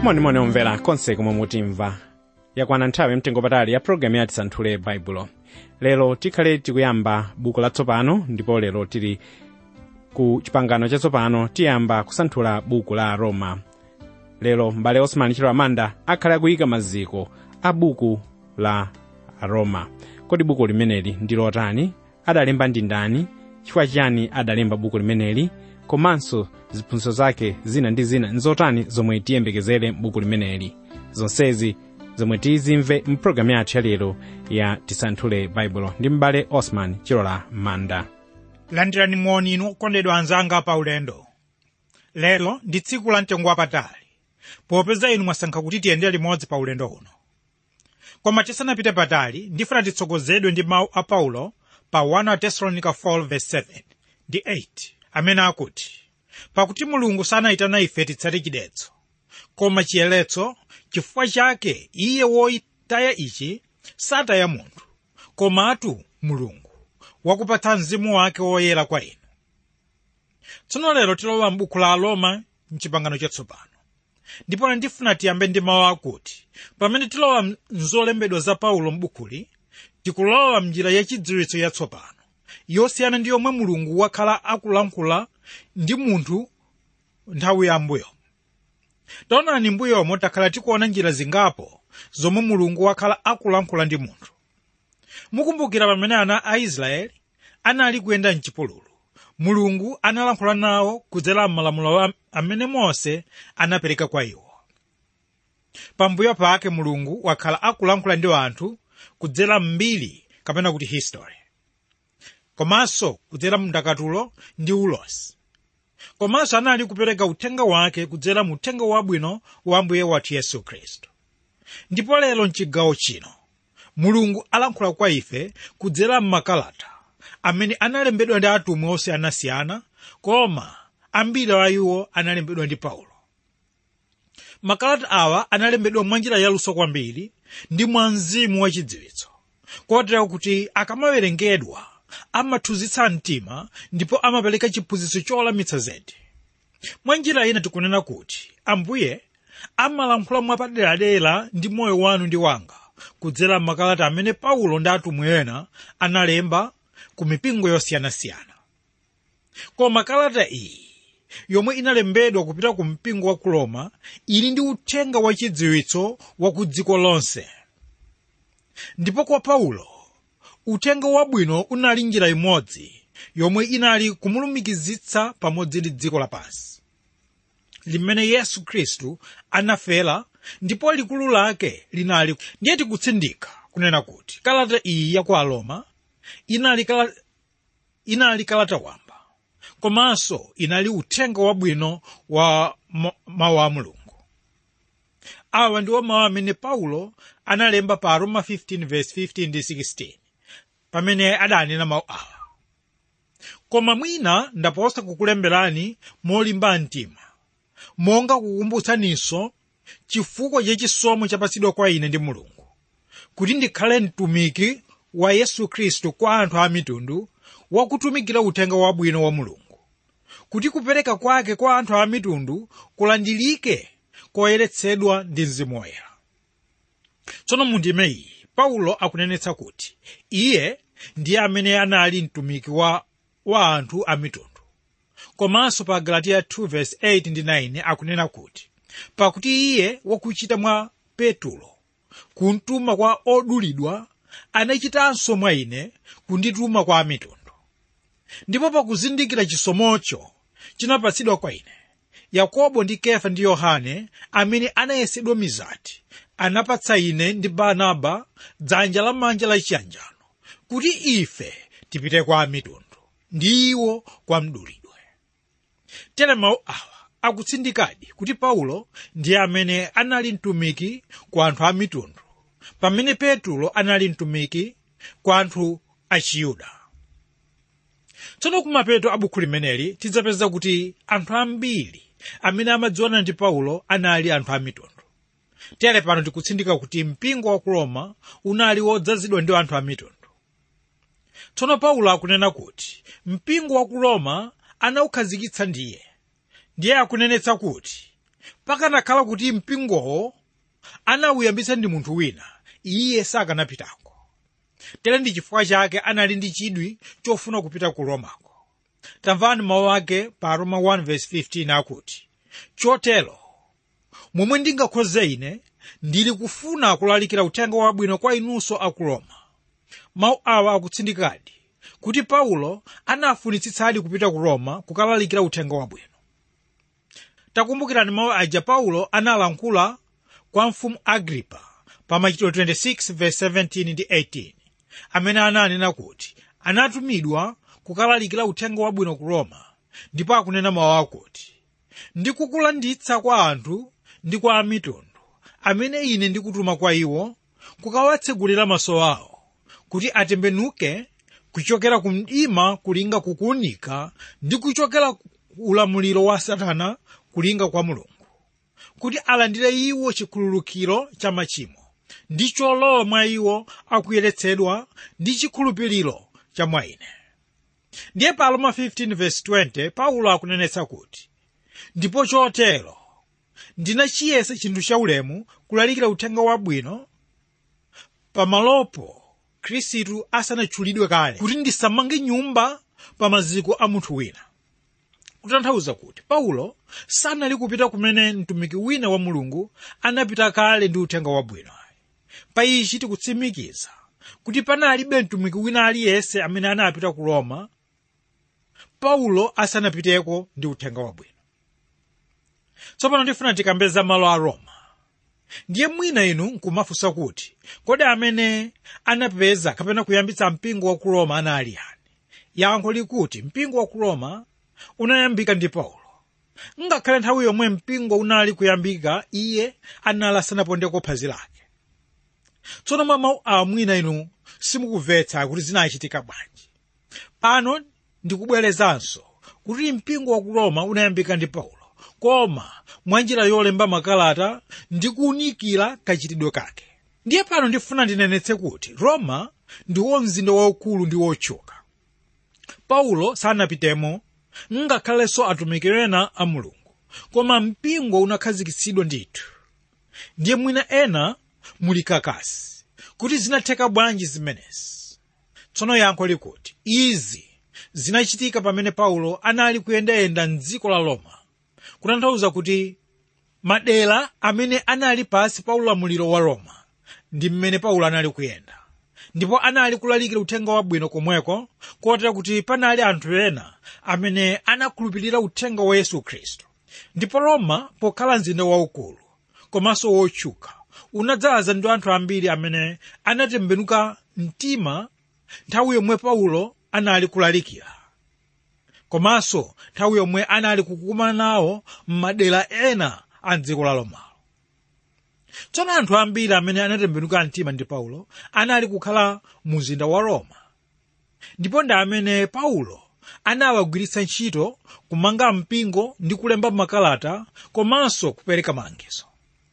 monimoni omvera konse komwe mutimva yakwana nthawi mtengo patali ya programu ya tisanthule baibulo lero tikhale tikuyamba buku latsopano ndipo lero tili ku chipangano chatsopano tiyamba kusanthula buku la roma lero m'bale osman chilo amanda akhale akuyika maziko a buku la roma kodi buku limeneli ndi lotani adalemba ndi ndani chifukwa chiyani adalemba buku limeneli komanso ziphunzitso zake zina ndi zina nzotani zomwe tiyembekezere m'buku limeneli zonsezi zomwe tizimve mpulogalamu yathu yalero ya tisanthule baibulo ndi m'bale osman chilola manda landirani moni inu okondedwa anzanga pa ulendo lero ndi tsiku la mtengo wapatali popeza inu mwasankha kuti tiyende limodzi pa ulendo uno koma tisanapite patali ndifuna titsogozedwe ndi mawu a paulo pa 1 tesalonica 4:7 ndi 8 amene akuti pakuti mulungu sanayitana ife titsate chidetso koma chiyeletso chifukwa chake iye woyitaya ichi sataya munthu komatu mulungu wakupatsa mzimu wake woyera kwa inu tsono lero tilowa m'buku la aroma mchipangano chatsopano ndipo ndifuna tiyambe ndi mawu akuti pamene tilowa mzolembedwa za paulo m'bukuli tikulowa mnjira yachidziwitso yatsopano yosiyana ndi yomwe mulungu wakhala akulankhula ndi munthu nthawi yambuyo taonani mbuyomo takhala tikuona njira zingapo zomwe mulungu wakhala akulankhula ndi munthu mukumbukira pamene ana a israeli anali kuyenda mchipululu mulungu analankhula nawo kudzera m'malamulo amene mose anapereka kwa iwo pambuyo pake mulungu wakhala akulankhula ndi anthu kudzera mbiri kapena kuti history komanso kudzera mndakatulo ndi ulosi komanso anali kupereka uthenga wake kudzera mu uthenga wabwino wa ambuye wathu yesu khristu ndipo lero mchigawo chino mulungu alankhula kwa ife kudzera m'makalata amene analembedwa ndi atumwi osiyanasiyana koma ambiri a iwo analembedwa ndi paulo makalata awa analembedwa mwanjira yaluso kwambiri ndi mwa mzimu wachidziwitso kotero kuti akamawerengedwa amathunzitsa mtima ndipo amapereka chiphunzitso cholamitsa zedi mwa njira ina tikunena kuti ambuye amalankhula mwapaderadera ndi moyo wanu ndi wanga kudzera m'makalata amene paulo ndi atumwi ena analemba ku mipingo yosiyanasiyana koma kalata iyi yomwe inalembedwa kupita ku mpingo wa ku roma ili ndi uthenga wachidziwitso wa ku dziko lonse ndipo kwa paulo uthenga wabwino unali njira imodzi yomwe inali kumulumikizitsa pamodzi ndi dziko lapansi limene yesu khristu anafera ndipo likulu lake linali ndiye tikutsindika kunena kuti kalata iyi ya ku aroma inali kalata, inali kalata wamba komanso inali uthenga wabwino wa mawu a mulungu awa ndiwo mawu amene paulo analemba pa aroma 15:15 ndi 16 pamene adanena mawu awa koma mwina ndaposa kukulemberani molimba mtima monga kukumbutsaninso chifukwa chachisomo chapatsidwa kwa ine ndi mulungu kuti ndikhale mtumiki wa yesu khristu kwa anthu a mitundu wakutumikira uthenga wabwino wa mulungu kuti kupereka kwake kwa anthu a mitundu kulandilike koyeretsedwa ndi mzimu woyera tsono mu ndime iyi paulo akunenetsa kuti iye ndiye amene anali mtumiki wa, wa anthu a mitundu komanso pa galatiya 2:8 ndi 9 akunena kuti pakuti iye wakuchita mwa petulo kuntuma kwa odulidwa anachitanso mwa ine kundituma kwa amitundu ndipo pakuzindikira chisomocho chinapatsidwa kwa ine yakobo ndi kefa ndi yohane amene anayesedwa mizati anapatsa ine ndi barnaba dzanja lamanja lachiyanjano kuti ife tipite kwa amitundu ndi iwo kwa mdulidwe tere mawu awa akutsindikadi kuti paulo ndiye amene anali mtumiki kwa anthu a mitundu pamene petulo anali mtumiki kwa anthu a chiyuda tsono kumapeto a buku limeneli tidzapeza kuti anthu ambiri amene amadziwana ndi paulo anali anthu a mitundu tere pano tikutsindika kuti mpingo wa ku roma unali wodzazidwa ndi anthu a mitundu tsono paulo akunena kuti mpingo wa ku roma anawukhazikitsa ndiye ndiye akunenetsa kuti pakanakhala kuti mpingowo anawuyambitsa ndi munthu wina iye sakanapitako tere ndi chifukwa chake anali ndi chidwi chofuna kupita ku romako tamvani mawu ake pa roma 1:15 akuti chotero momwe ndingakhoze ine ndili kufuna kulalikira uthenga wabwino kwa inunso a ku roma mawu awa akutsindikadi kuti paulo anafunitsitsadi kupita ku roma kukalalikira uthenga wabwino takumbukirani mawu aja paulo analankhula kwa mfumu agripa pa machitidwe 26:17 ndi 18 amene ananena kuti anatumidwa kukalalikira uthenga wabwino ku roma ndipo akunena mawu akuti ndikukulanditsa kwa anthu ndi kwa amitundu amene ine ndikutuma kwa iwo kukawatsegulira maso awo kuti atembenuke kuchokera ku mdima kulinga kukuunika ndi kuchokera ku ulamuliro wa satana kulinga kwa mulungu kuti alandire iwo chikhululukiro cha machimo ndi cholowa mwa iwo akuyeretsedwa ndi chikhulupiriro cha mwa ine ndiye pa roma 15:20 paulo akunenetsa kuti ndipo chotero ndinachiyesa chinthu chaulemu kulalikira uthenga wabwino pamalopo khristu asanatchulidwe kale kuti ndisamange nyumba pa maziko a munthu wina kutanthauza kuti paulo sanali kupita kumene mtumiki wina wa mulungu anapita kale ndi uthenga wabwino pa ichi tikutsimikiza kuti panalibe mtumiki wina aliyense amene anapita ku roma paulo asanapiteko ndi uthenga wabwino tsopano ndifuna tikambeza malo a roma ndiye mwina inu nkumafunsa kuti kodi amene anapeza kapena kuyambitsa mpingo wa ku roma anali yani yankho likuti mpingo wa ku roma unayambika ndi paulo ngakhale nthawi yomwe mpingo unali kuyambika iye anali asanapondeko phazi lake tsono mwa mawu awa mwina inu simukumvetsa kuti zinachitika bwanji pano ndikubwerezanso kuti mpingo wa ku roma unayambika ndi paulo koma mwanjira yolemba makalata ndi kuwunikira kachitidwe kake ndiye pano ndifuna ndinenetse kuti roma ndiwo mzinda waukulu ndi wotchuka paulo sanapitemo ngakhalenso atumiki ena a mulungu koma mpingo unakhazikitsidwa ndithu ndiye mwina ena muli kakasi kuti zinatheka bwanji zimenezi tsono yankho likuti izi zinachitika pamene paulo anali kuyendayenda mdziko la roma kutanthauza kuti madera amene anali pasi pa ulamuliro wa roma ndi mmene paulo anali kuyenda ndipo anali kulalikira uthenga wabwino komweko kotera kuti panali anthu ena amene anakhulupirira uthenga wa yesu khristu ndipo roma pokhala mzinda waukulu komanso wotchuka unadzaza ndi anthu ambiri amene anatembenuka mtima nthawi yomwe paulo anali kulalikira komanso nthawi yomwe anali kukumana nawo m'madera ena a dziko la romalo tsono anthu ambiri amene anatembenuka mtima ndi paulo anali kukhala mu mzinda wa roma ndipo ndi amene paulo anawagwiritsa ntchito kumanga mpingo ndi kulemba makalata komanso kupereka malangizo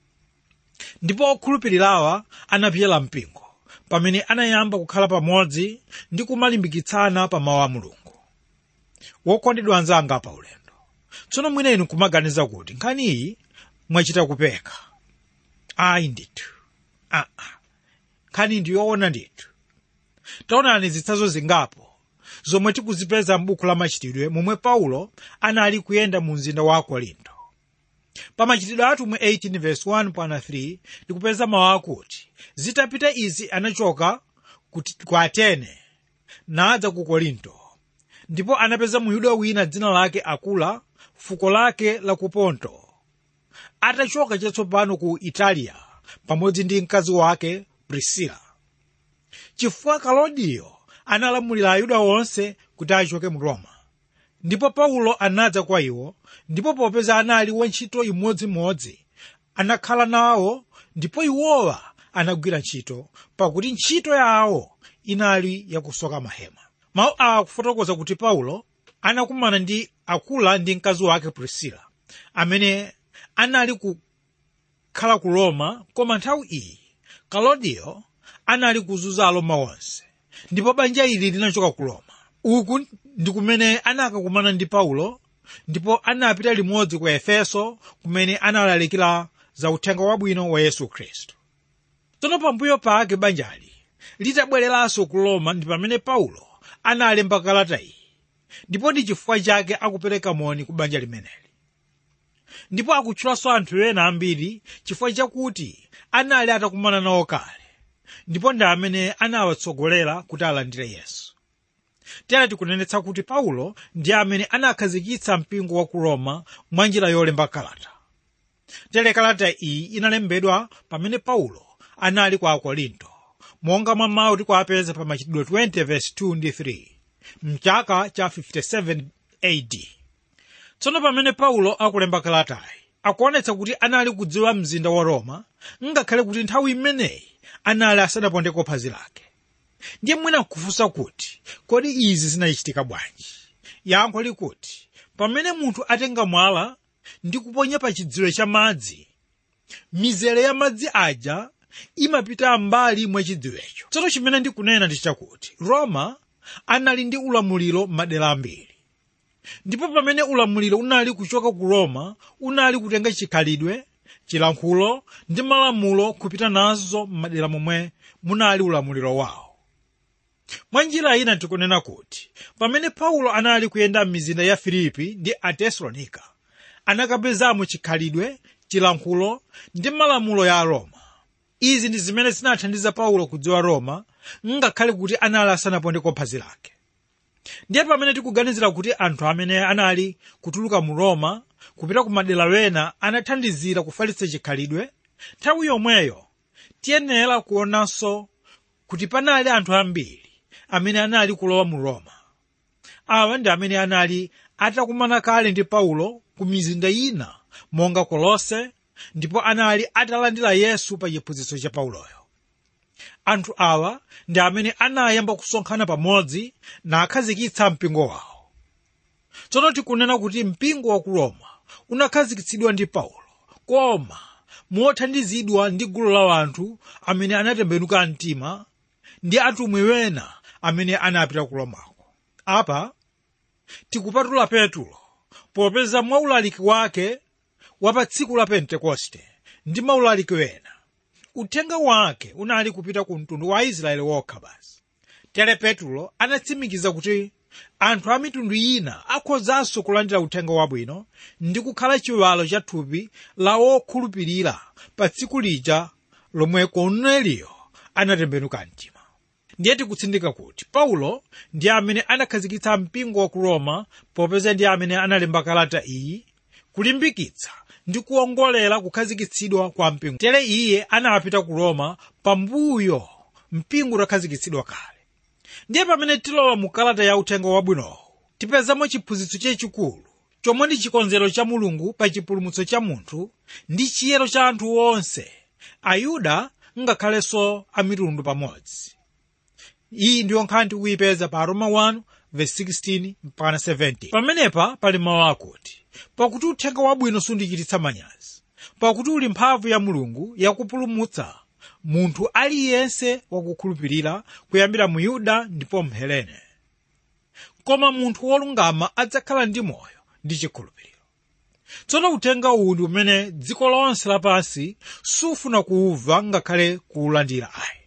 ndipo okhulupirirawa anapyera mpingo pamene anayamba kukhala pamodzi ndi kumalimbikitsana pa mawu a mulungu wokondedwa anzanga pa ulendo tsono mwina inu kumaganiza kuti nkhani iyi mwachita kupeka ayi ndithu aa nkhani ndi yoona ndithu taonani zitsanzo zingapo zomwe tikuzipeza m'buku la machitidwe momwe paulo anali kuyenda mu mzinda wa korinto pa machitidwe atumwi 18 verse 1 pana 3 tikupeza mawu akuti zitapita izi anachoka ku atene nadza ku korinto ndipo anapeza muyuda wina dzina lake akula fuko lake la ku ponto atachoka chatsopano ku italiya pamodzi ndi mkazi wake prisila chifukwa kalodiyo analamulira ayuda onse kuti achoke mu roma ndipo paulo anadza kwa iwo ndipo popeza anali wantchito imodzimodzi anakhala nawo ndipo iwowa anagwira ntchito pakuti ntchito yawo inali yakusoka mahema mawu awa akufotokoza kuti paulo anakumana ndi akula ndi mkazi wake prisila amene anali kukhala ku roma koma nthawi iyi kalodiyo anali kuzunza aroma onse ndipo banja ili linachoka ku roma uku ndi kumene anakakumana ndi paulo ndipo anapita limodzi ku efeso kumene analalikira za uthenga wabwino wa yesu khristu tsono pambuyo pake banjali litabwereranso ku roma ndi pamene paulo analemba kalata iyi ndipo ndi chifukwa chake akupereka moni ku banja limeneli ndipo akutchulanso anthu ena ambiri chifukwa chakuti anali atakumana nawo kale ndipo ndi amene anawatsogolera kuti alandire yesu tere tikunenetsa kuti paulo ndi amene anakhazikitsa mpingo wa ku roma mwa njira yolemba kalata tere kalata iyi inalembedwa pamene paulo anali kwa akorinto monga mwa mawu tikuapeza pa machitidwe 20 verse 2 ndi 3 mchaka cha 57 AD tsono pamene paulo akulemba kalatayi akuonetsa kuti anali kudziwa mzinda wa roma ngakhale kuti nthawi imeneyi anali asanapondeko phazi lake ndiye mwina nkufunsa kuti kodi izi zinachitika bwanji yankho likuti pamene munthu atenga mwala ndi kuponya pa chidziwe cha madzi mizere ya madzi aja imapita mbali mwa chidziwecho tsono chimene ndikunena ndi chakuti roma anali ndi ulamuliro m'madera ambiri ndipo pamene ulamuliro unali kuchoka ku roma unali kutenga chikhalidwe chilankhulo ndi malamulo kupita nazo m'madera momwe munali ulamuliro wawo mwa njira ina tikunena kuti pamene paulo anali kuyenda m'mizinda ya filipi ndi atesalonika anakapezamo chikhalidwe chilankhulo ndi malamulo ya roma izi ndi zimene zinathandiza paulo kudziwa roma ngakhale kuti anali asanapondeko phazi lake ndiye pamene tikuganizira kuti anthu amene anali kutuluka mu roma kupita ku madera wena anathandizira kufalitsa chikhalidwe nthawi yomweyo tiyenera kuonanso kuti panali anthu ambiri amene anali kulowa mu roma awa ndi amene anali atakumana kale ndi paulo ku mizinda ina monga kolose ndipo anali atalandira yesu pa chiphunzitso cha pauloyo anthu awa ndi amene anayamba kusonkhana pamodzi nakhazikitsa mpingo wawo tsono tikunena kuti mpingo wa ku roma unakhazikitsidwa ndi paulo koma mothandizidwa ndi gulu la anthu amene anatembenuka mtima ndi atumwi wena amene anapita ku romako apa tikupatula petulo popeza mwa ulaliki wake wa pa tsiku la pentekoste ndi maulaliki wena uthenga wake unali kupita ku mtundu wa aisraeli wokha basi tere petulo anatsimikiza kuti anthu a mitundu ina akhozanso kulandira uthenga wabwino ndi kukhala chiwalo cha thupi la wokhulupirira pa tsiku lija lomwe korneliyo anatembenuka mtima ndiye tikutsindika kuti paulo ndi amene anakhazikitsa mpingo wa ku roma popeza ndi amene analemba kalata iyi kulimbikitsa ndi kuongolera kukhazikitsidwa kwa mpingo tere iye anapita ku roma pambuyo mpingo utakhazikitsidwa kale ndiye pamene tilowa mu kalata ya uthenga wabwinowo tipezamo chiphunzitso chachikulu chomwe ndi chikonzero cha mulungu pa chipulumutso cha munthu ndi chiyero cha anthu onse ayuda ngakhalenso amitundu pamodzi iyi ndiyo nkhani tikuyipeza pa roma 1 verse 16 mpaka 17 pamenepa pali mawu akuti pakuti uthenga wabwino sundichititsa manyazi pakuti uli mphamvu ya mulungu yakupulumutsa munthu aliyense wakukhulupirira kuyambira mu yuda ndipo mhelene koma munthu wolungama adzakhala ndi moyo ndi chikhulupiriro tsono uthenga uwu ndi umene dziko lonse lapansi sufuna kuwumva ngakhale kuwulandira ayi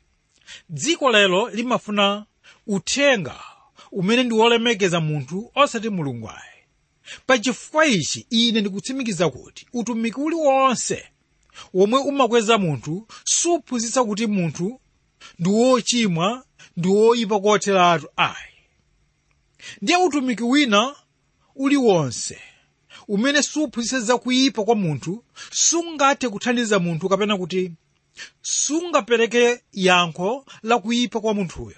dziko lero limafuna uthenga umene ndi wolemekeza munthu osati mulungu ayi pachifukwa ichi ine ndikutsimikiza kuti utumiki uliwonse womwe umakweza munthu suphunzitsa kuti munthu ndi wochimwa ndi woyipa kotheratu ayi ndiye utumiki wina uliwonse umene suphunzitsa za kuyipa kwa munthu sungathe kuthandiza munthu kapena kuti sungapereke yankho la kuyipa kwa munthuyo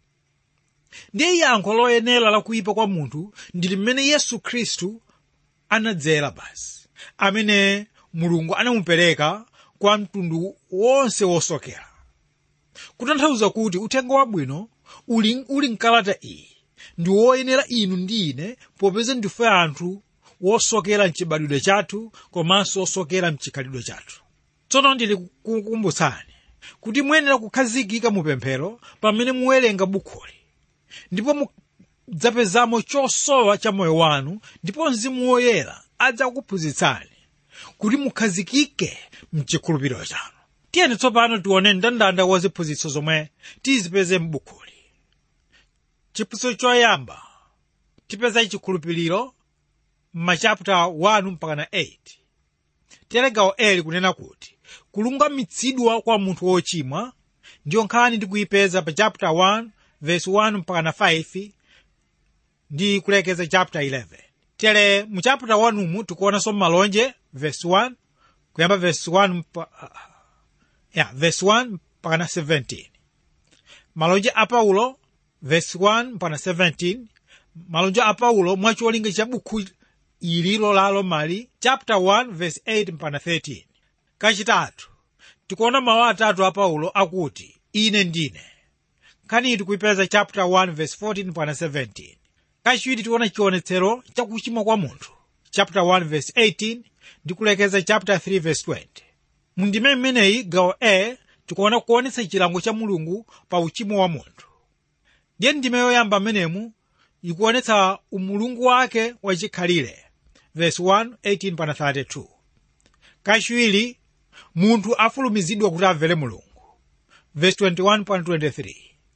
ndiye yankho loyenera la kuyipa kwa munthu ndi limene yesu khristu anadzera basi amene mulungu anamupereka kwa mtundu wonse wosokera kutanthauza kuti uthenga wabwino uli, uli mkalata iyi ndi woyenera inu ndi ine popeza ndife anthu wosokera mchibadwidwe chathu komanso wosokera mchikhalidwe chathu tsono ndili kukumbutsani kuti muyenera kukhazikika mupemphero pamene muwerenga bukhuli ndipo mudzapezamo chosowa cha moyo wanu ndipo mzimu woyera adzakuphunzitsani kuti mukhazikike mchikhulupiriro chanu tiyeni tsopano tione mndandanda wa ziphunzitso zomwe tizipeze m'bukuli chiphunzitso choyamba tipeza chikhulupiriro m'machaputa 1 mpaka na 8 telegawo eli kunena kuti kulungamitsidwa kwa munthu wochimwa ndiyo nkhani ndikuyipeza pa chapter 1 verse 1 mpaka na 5 ndi kulekeza chapter 11 tere mu chapter 1 umu tikuonanso malonje verse 1 kuyamba verse 1 mpa, yeah, verse 1 mpaka na 17 malonje a paulo verse 1 mpaka na 17 malonje a paulo mwacholinga cha bukhu ililo lalo mali chapter 1 verse 8 mpaka na 13 kachitatu tikuona mawu atatu a paulo akuti ine ndine nkhani tikuyipeza chapter 1 verse 14 mpaka na 17 kachiwiri tiona chionetsero cha kuchimwa kwa munthu chapter 1 verse 18 ndi kulekeza chapter 3 verse 20 mundime mmeneyi gawo a tikuona kuonetsa chilango cha mulungu pa uchimo wa munthu ndiye ndime yoyamba mmenemu ikuonetsa umulungu wake wachikhalire verse 1 18 pana 32 kachiwiri munthu afulumizidwa kuti amvere mulungu verse 21 pana 23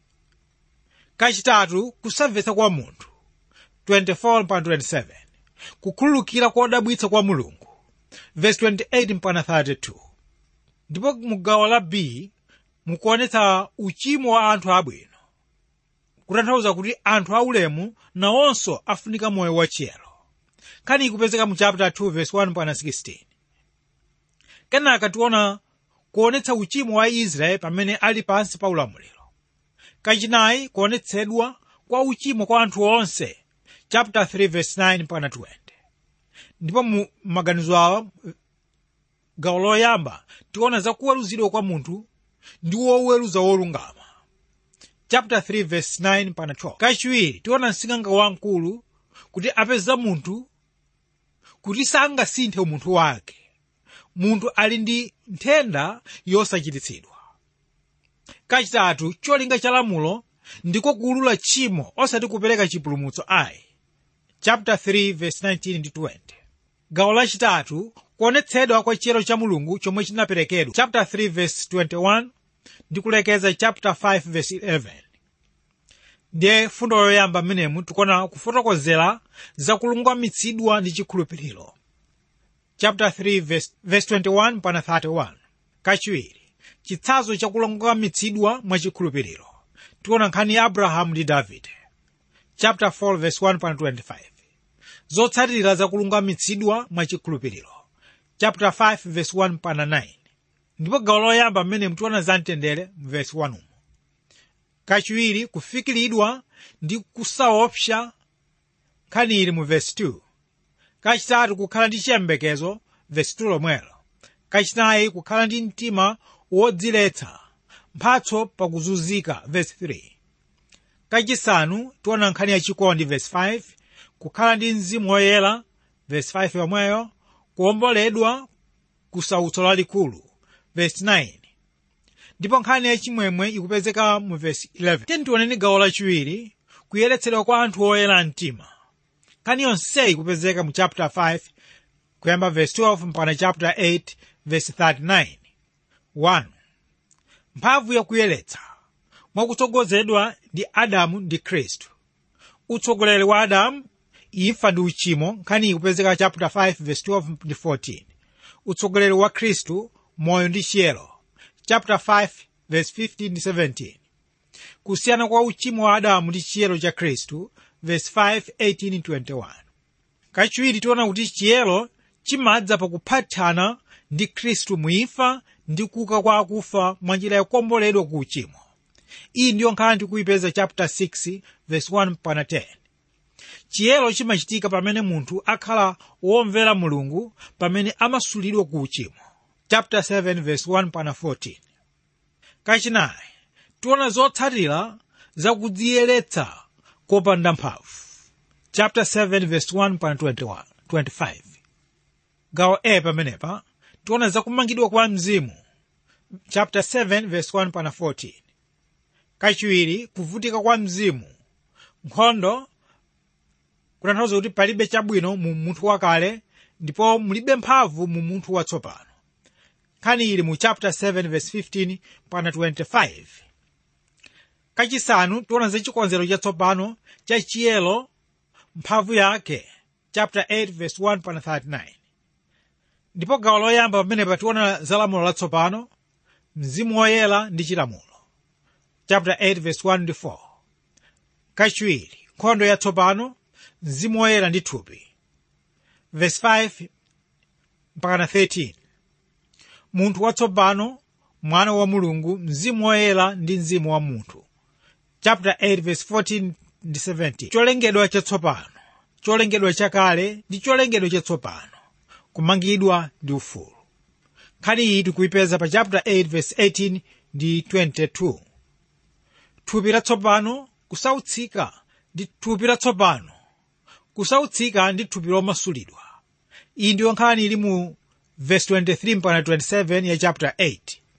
kachitatu kusamvetsa kwa munthu 24 pana 27 kukhululukira kodabwitsa kwa mulungu verse 28 mpana 32 ndipo mu gawo la b mukuonetsa uchimo wa anthu abwino kutanthauza kuti anthu aulemu nawonso afunika moyo wachiyero nkhani ikupezeka mu chapter 2 verse 1 mpaka 16 kenaka tiona kuonetsa uchimo wa israeli pamene ali pansi pa ulamuliro kachinayi kuonetsedwa kwa uchimo kwa anthu onse chapter 3 verse 9 mpaka 20 ndipo mu maganizo awa gawo loyamba tiona za kuweruzidwa kwa munthu ndi woweruza wolungama chapter 3 verse 9 mpaka 12 kachiwiri tiona msinganga wamkulu kuti apeza munthu kuti sangasinthe umunthu wake munthu ali ndi nthenda yosachititsidwa kachitatu cholinga cha lamulo ndiko kuulula tchimo osati kupereka chipulumutso ayi chapter 3 verse 19 ndi 20 gawo lachitatu kuonetsedwa kwa chiyero cha mulungu chomwe chinaperekedwa chapter 3 verse 21 ndi kulekeza chapter 5 verse 11 ndiye fundo yoyamba mmenemu tikuona kufotokozera za kulungamitsidwa ndi chikhulupiriro chapter 3 verse, verse 21 mpaka 31 kachiwiri chitsanzo cha kulungamitsidwa mwa chikhulupiriro tiona nkhani ya abrahamu ndi davide chapter 4 verse 1 mpaka 25 zotsatira za kulungamitsidwa mwa chikhulupiriro chapter 5 verse 1 mpaka 9 ndipo gawo loyamba mmene mtiona za mtendere mu verse 1 umo kachiwiri kufikiridwa ndi kusaopsa nkhani ili mu verse 2 kachitatu kukhala ndi chiyembekezo verse 2 lomwelo kachinayi kukhala ndi mtima wodziletsa mphatso pakuzunzika verse 3 kachisanu tiona nkhani yachikondi verse 5 kukhala ndi mzimu woyera verse 5 yomweyo kuwomboledwa kusautso lalikulu verse 9 ndipo nkhani yachimwemwe ikupezeka mu verse 11 tiyeni tioneni gawo lachiwiri kuyeretsedwa kwa anthu oyera mtima nkhani yonseyi ikupezeka mu chapter 5 kuyamba verse 12 mpaka chapter 8 verse 39 1 mphamvu yakuyeretsa mwakutsogozedwa ndi adamu ndi khristu utsogoleri wa adamu imfa ndi uchimo nkhani ikupezeka chapter 5 verse 12 ndi 14 utsogoleri wa khristu moyo ndi chiyero chapter 5 verse 15 ndi 17 kusiyana kwa uchimo wa adamu ndi chiyero cha khristu verse 5 18 21 kachiwiri tiona kuti chiyero chimadza pakuphatana ndi khristu muimfa ndi kuuka kwa akufa mwa njira yakuomboledwa ku uchimo iyi ndiyo nkhani tikuyipeza chapter 6 verse 1 mpaka 10 chiyero chimachitika pamene munthu akhala womvera mulungu pamene amasulidwa ku uchimo chapter 7 verse 1 mpaka 14 kachinayi tiona zotsatira za kudziyeretsa kopanda mphamvu chapter 7 verse 1 mpaka 21 25 gawo a pamenepa tiona zakumangidwa kwa mzimu chapter 7 verse 1 mpaka 14 kachiwiri kuvutika kwa mzimu nkhondo kutanthauza kuti palibe chabwino mu munthu wakale ndipo mulibe mphamvu mu munthu watsopano nkhani ili mu chapter 7 verse 15 pana 25 kachisanu tiona za chikonzero chatsopano cha chiyero mphamvu yake chapter 8 verse 1 pana 39 ndipo gawo loyamba pamene pationa za lamulo latsopano mzimu woyera ndi chilamulo chapter 8 verse 1 ndi 4 kachiwiri nkhondo yatsopano mzimu woyera ndi thupi verse 5 mpakana 13 munthu watsopano mwana wa mulungu mzimu woyera ndi mzimu wa munthu chapter 8 verse 14 ndi 17 cholengedwa chatsopano cholengedwa chakale ndi cholengedwa chatsopano kumangidwa ndi ufulu nkhani iyi tikuyipeza pa chapter 8 verse 18 ndi 22 thupi latsopano kusautsika ndi thupi latsopano kusautsika ndi thupi lomasulidwa iyi ndiyo nkhani ili mu verse 23 mpaka 27 ya chapter 8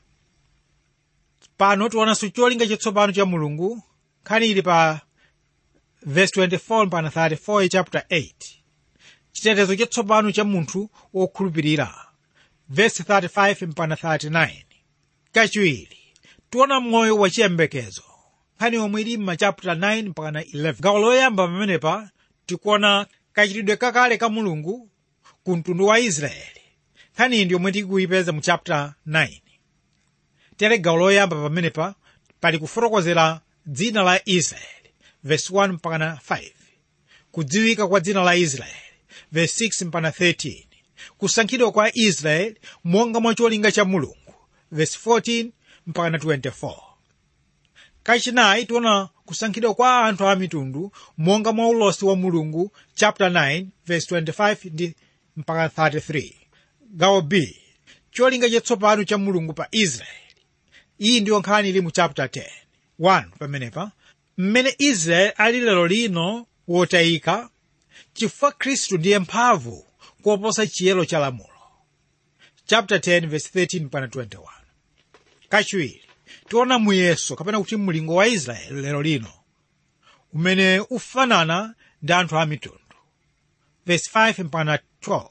pano tionanso cholinga chatsopano cha mulungu nkhani ili pa verse 24 mpaka 34 ya chapter 8 chitetezo chatsopano cha munthu wokhulupirira verse 35 mpaka 39 kachiwiri tiona moyo wachiyembekezo nkhani yomwe ili m'machapter 9 mpaka 11 gawo loyamba pamenepa tikuona kachitidwe kakale ka mulungu ku mtundu wa israeli nkhani iyi ndiyomwe tikuyipeza mu chapter 9 tere gawo loyamba pamenepa pali kufotokozera dzina la israeli verse 1 mpaka 5 kudziwika kwa dzina la israeli verse 6 mpaka 13 kusankhidwa kwa israeli monga mwa cholinga cha mulungu verse 14 mpaka 24 kachinayi tiona kusankhidwa kwa anthu a mitundu monga mwa ulosi wa mulungu chapter 9 verse 25 ndi mpaka 33 gawo b cholinga chatsopano cha mulungu pa israeli iyi ndiyo nkhani ili mu chapter 10 1 pamenepa mmene israeli ali lero lino wotayika chifukwa khristu ndiye mphamvu koposa chiyero cha lamulo chapter 10 verse 13 mpaka 21 kachiwiri tiona muyeso kapena kuti mlingo wa israeli lero lino umene ufanana ndi anthu a mitundu verse 5 mpaka 12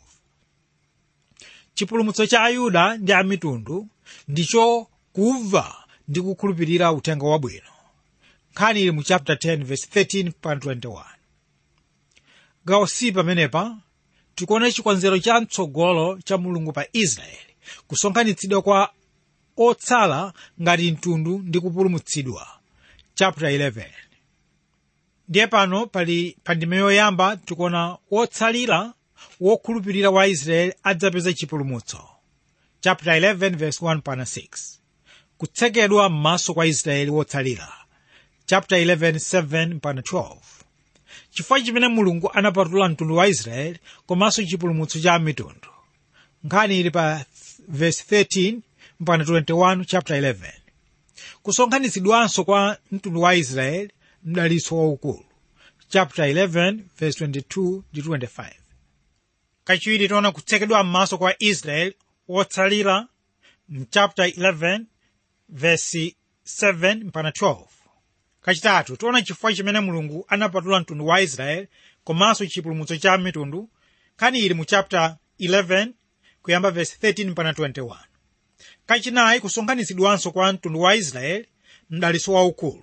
chipulumutso cha ayuda ndi amitundu ndicho kumva ndi kukhulupirira uthenga wabwino nkhani ili mu chapter 10 verse 13 mpaka 21 gawo c pamenepa tikuona chikonzero cha mtsogolo cha mulungu pa israeli kusonkhanitsidwa kwa otsala ngati mtundu ndi kupulumutsidwa chapter 11 ndiye pano pali pa ndime yoyamba tikuona wotsalira wokhulupirira wa israeli adzapeza chipulumutso chapter 11 verse 1 pana 6 kutsekedwa m'maso kwa israeli wotsalira chapter 11 7 pana 12 chifukwa chimene mulungu anapatula mtundu wa israeli komanso chipulumutso cha mitundu nkhani ili pa verse 13 mpaka 21 chapter 11 kusonkhanitsidwanso kwa mtundu wa israeli mdalitso waukulu chapter 11 verse 22 ndi 25 kachiwiri tiona kutsekedwa m'maso kwa israeli wotsalira mchapter 11 verse 7 mpaka 12 kachitatu tiona chifukwa chimene mulungu anapatula mtundu wa israeli komanso chipulumutso cha mitundu nkhani ili mu chapter 11 kuyamba verse 13 mpaka 21 kachinayi kusonkhanitsidwanso kwa mtundu wa israeli mdalitso waukulu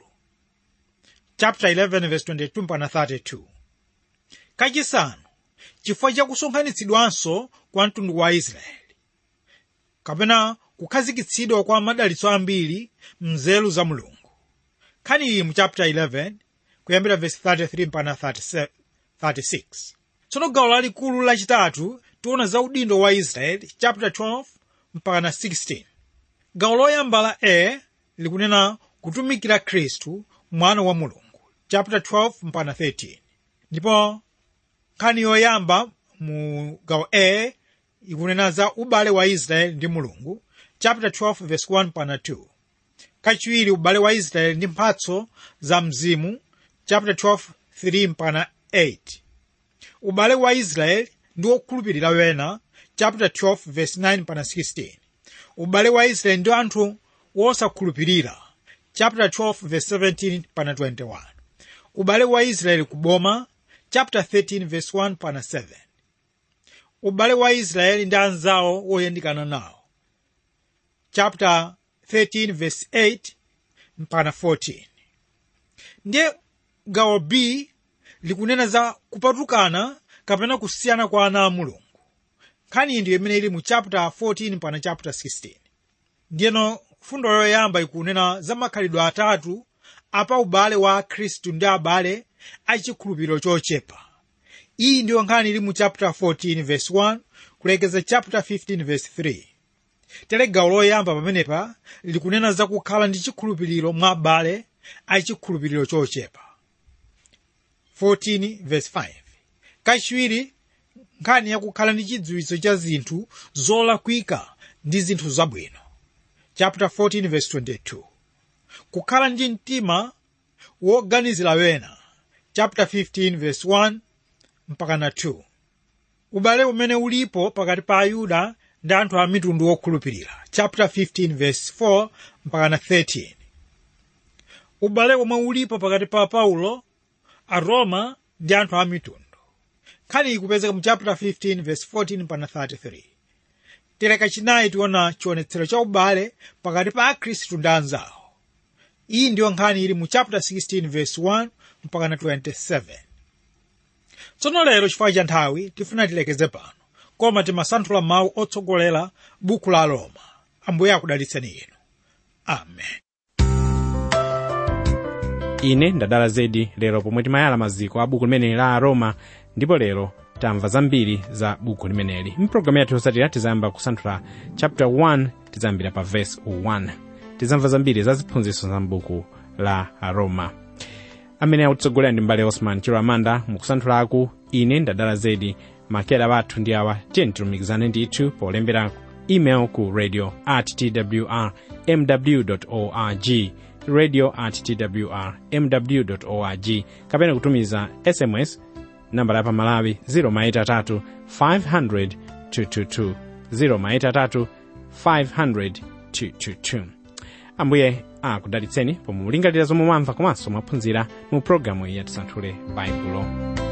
chapter 11 verse 22 mpaka 32 kachisanu chifukwa cha kusonkhanitsidwanso kwa mtundu wa israeli kapena kukhazikitsidwa kwa madalitso ambiri mnzeru za mulungu nkhani iyi mu chapter 11 kuyambira verse 33 mpaka 36 tsono gawo lalikulu lachitatu tiona za udindo wa israeli chapter 12 mpaka 16 gawo loyamba la a likunena kutumikira khristu mwana wa mulungu chapter 12 mpaka 13 ndipo nkhani yoyamba mu gawo a ikunena za ubale wa israeli ndi mulungu chapter 12 verse 1 mpaka 2 kachiwiri ubale wa israeli ndi mphatso za mzimu chapter 12 3 mpaka 8 ubale wa israeli ndi wokhulupirira wena chapter 12 verse 9 mpaka 16 ubale wa israeli ndi anthu wosakhulupirira chapter 12 verse 17 mpaka 21 ubale wa israeli kuboma chapter 13 verse 1 pana 7 ubale wa israeli ndi anzawo woyandikana nawo chapter 13 verse 8 mpana 14 ndiye gawo b likunena za kupatukana kapena kusiyana kwa ana a mulungu nkhani iyi ndiyo imene ili mu chapter 14 mpana chapter 16 ndiyeno fundo yoyamba ikunena za makhalidwe atatu apa ubale wa khristu ndi abale achikhulupiriro chochepa iyi ndiyo nkhani ili mu chapter 14 verse 1 kulekeza chapter 15 verse 3 tere gawo loyamba pamenepa likunena za kukhala ndi chikhulupiriro mwa abale achikhulupiriro chochepa 14 verse 5 kachiwiri nkhani yakukhala ndi chidziwitso cha zinthu zolakwika ndi zinthu zabwino chapter 14 verse 22 kukhala ndi mtima woganizira wena chapter 15 verse 1 mpaka na 2 ubale umene ulipo pakati pa ayuda ndi anthu a mitundu wokhulupirira chapter 15 verse 4 mpaka na 13 ubale omwe ulipo pakati pa paulo aroma ndi anthu a mitundu nkhani ikupezeka mu chapter 15 verse 14 mpaka 33 tereka chinayi tiona chionetsero cha ubale pakati pa akhristu ndi anzawo iyi ndiyo nkhani ili mu chapter 16 verse 1 mpaka na 27 tsono lero chifukwa cha nthawi tifuna tilekeze pano koma timasanthula mawu otsogolera buku la roma ambuye akudalitseni inu amen ine ndadala zedi lero pomwe timayala maziko a buku limeneli la aroma ndipo lero tamva zambiri za buku limeneli mpulogalamu yathu yotsatira tizayamba kusanthula chapter 1 tizayambira pa verse 1 tizamva zambiri za ziphunzitso za mbuku la aroma amene akutsogolera ndi mbale osman chiro amanda mukusanthulaku ine ndadala zedi makera wathu ndi awa tiyeni tilumikizane ndithu polembera email ku radio at twr mw org radio at twr mw org kapena kutumiza sms nambala ya pamalawi 0maitatu 500 222 0maitatu 500 222 ambuye akudalitseni pomwe mulingalira zomwe mwamva komanso mwaphunzira mu pologalamu iyi yatisanthule baibulo